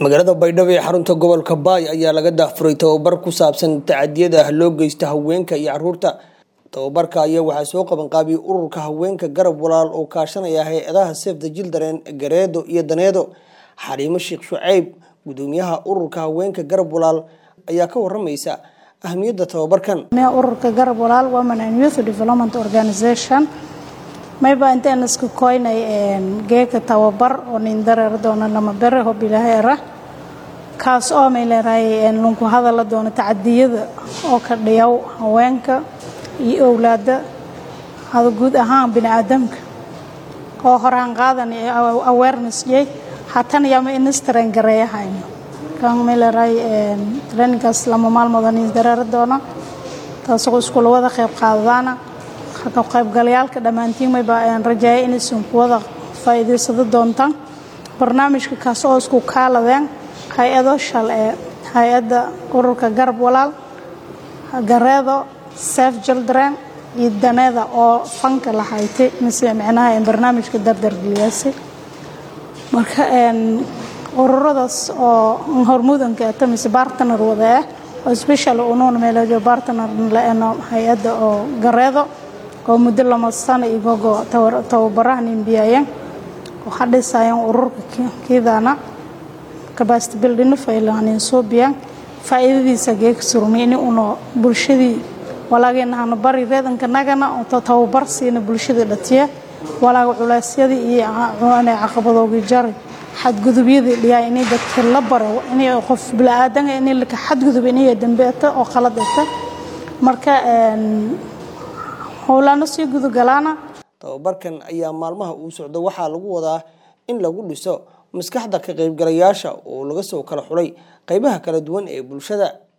magaalada baydhabo ee xarunta gobolka baay ayaa laga daafuray tababar ku saabsan tacadiyada loo geysta haweenka iyo caruurta tababarka ayaa waxaa soo qabanqaabiyey ururka haweenka garab walaal oo kaashanaya hay-adaha sef the children gareedo iyo daneedo xariimo sheekh shuceyb gudoomiyaha ururka haweenka garab walaal ayaa ka waramaysa ahmiyadda tababarkan ururka garab walaal women and youth development organization mayba intaan isku koynay geeka tababar oo nin dareer doona lama bere hob ilaheera kaas oo may leedahay lunku hadala doono tacadiyada oo ka dhiyaw haweenka iyo owlaada hada guud ahaan biniaadamka oo horaan qaadan awareness yay hatan yama inistaren gareeyahayno kan may leedahay traininkaas lama maalmooda nin dareer doona taasoo iskula wada qayb qaadadaana ka qaybgalayaalka dhammaantiin mayba rajaaya inaysan kuwada faa'iidaysado doontaan barnaamijka kaas oo isku kaaladeen hay-ado shal ee hay-adda ururka garab walaal gareedo sef children iyo daneeda oo fanka la haytay mise micnaha barnaamijka dardargeliyaasay marka ururadaas oo hormudanka ata mise bartner wada ah oo special unuun meelajo bartner laeno hay-adda oo gareedo oo muddo lama sano igogo tababaraha nimbiyaayeen waxaa dhisayeen ururka kiidana capacity building faylahanin suubiyaan faa'iidadiisa geeka surmeyni uno bulshadii walaageenahana bari reedanka nagana oo tababar siina bulshadii dhatiya walaaga culeysyadii iyo caqabadoogi jari xadgudubyadii dhiyaa inay dadka la baro inay qof bilaadanka inay laka xadgudub inay dambeeta oo qaladata marka howlaano sii gudugalaana tababarkan ayaa maalmaha uu socdo waxaa lagu wadaa in lagu dhiso maskaxda ka qaybgalayaasha oo laga soo kala xulay qaybaha kala duwan ee bulshada